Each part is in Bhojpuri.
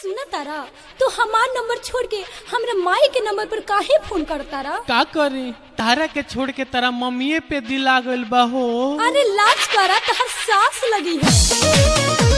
सुना तारा तू हमार नंबर छोड़ के हमरा माई के नंबर पर काहे फोन कर तारा का करी तारा के छोड़ के तारा मम्मीए पे दिल आ गइल बा हो अरे लाज करा तहर सास लगी है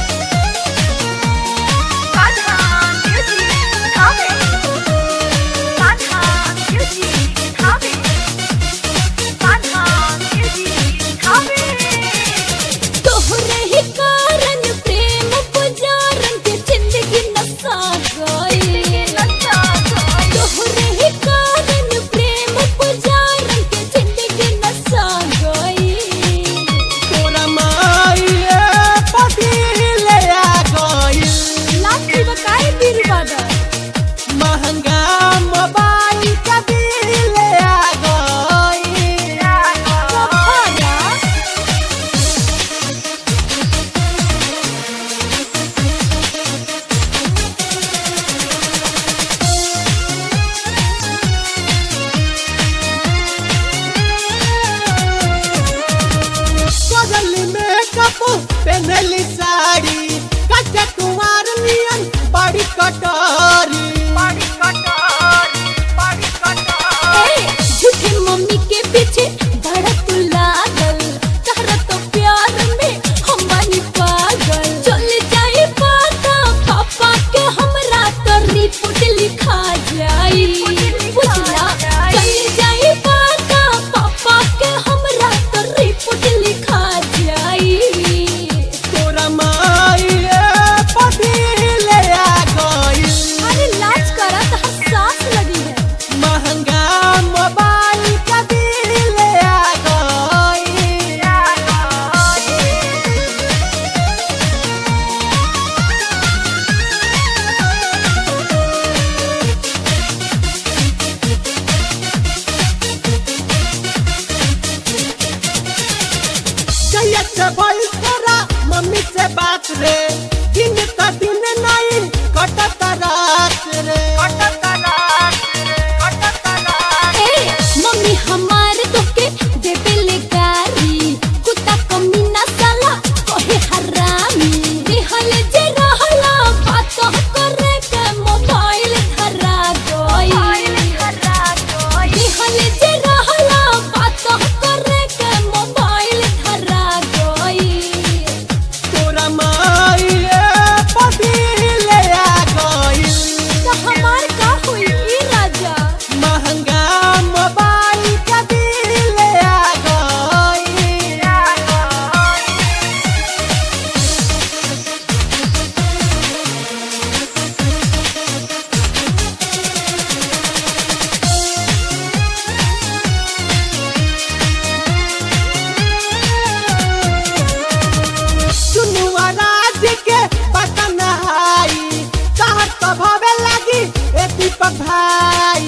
तोहरे ही कारण प्रेम पुजारन के जिंदगी नसा गई तोहरे ही कारण प्रेम पुजारन के जिंदगी नसा गई तोरा माईए पतिल आ गइल लाठी बकाए बीरबादा महंगा मोबाइल का बिल आ गइल कफारा बगल में कपू पहनली साड़ी कच्चा कुमार नियन बड़ी कटोरी ए, झूठी मम्मी के पीछे धड़क लागल तहरा तो प्यार में हम बानी पागल चल जाए पाता पापा के हमरा तो रिपोर्ट लिखा जाई बुझला चल जाए पाता पापा के हमरा तो रिपोर्ट लिखा जाई तोरा माईए पतिल आ गइल अरे लाज करा तो सास लगी है महंगा मोबाइल का बिल आ गइल कैया से भइल तोरा मम्मी से बात रे दिन का दिन नहीं कटत रात रे ए, मम्मी हमार तोके देबे ले गारी कुत्ता कमीना साला कहे हरामी दिहल जे रहला बात करे के मोबाइल धरा गई दिहल जे रहला बात करे के मोबाइल धरा गई तोरा माईए पतिल आ गइल तो हमार का हुई ई राजा महंगा मोबाइल का बिल आ गइल सुनुआ राज के बतन हाई कहत तो भवे लगी ए दीपक भाई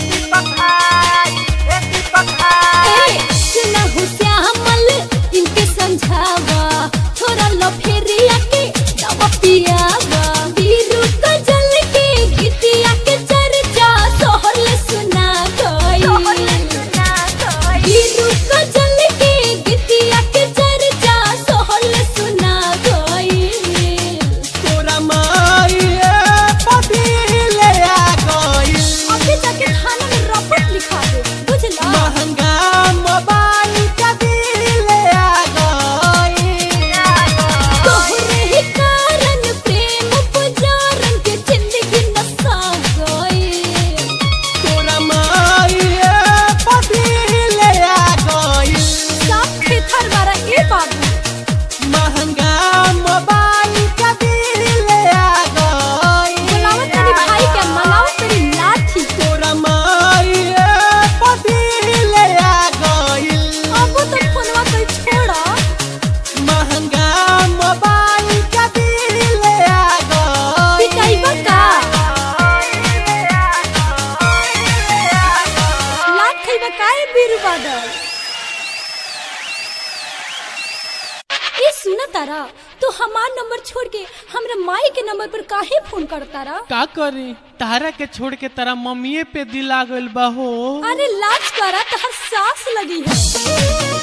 ए, सुनहु श्यामल इनके समझावा थोड़ा लो फेरिया के दवा पियावा बीरू का जल के गीतिया के चर्चा सोहल सुना गई बीरू का जल के गीतिया के चर्चा सोहल सुना गई तोरा माईए पतिल आ गइल अभी जाके थाना में रपट लिखा दे बुझला महंगा मोबाइल का बिल आ गइल तोहरे ही कारण प्रेम पुजारन के जिंदगी नसा गई तोरा माईए पतिल आ गइल साफ खेथर मारा ए बाबू महंगा मोबाइल का बिल आ गइल बुलावत तेरी भाई के मलावत तेरी लाठी तोरा माईए पतिल आ गइल अब तो फोनवा कोई छोड़ा महंगा मोबाइल का बिल आ गइल पिटाइबा का लाठ खइबा काए बीर बादल ए सुना तारा तू हमार नंबर छोड़ के हमरा माई के नंबर पर काहे फोन कर तारा का करी तारा के छोड़ के तारा मम्मीए पे दिल आ गइल बा हो अरे लाज करा तहर सास लगी है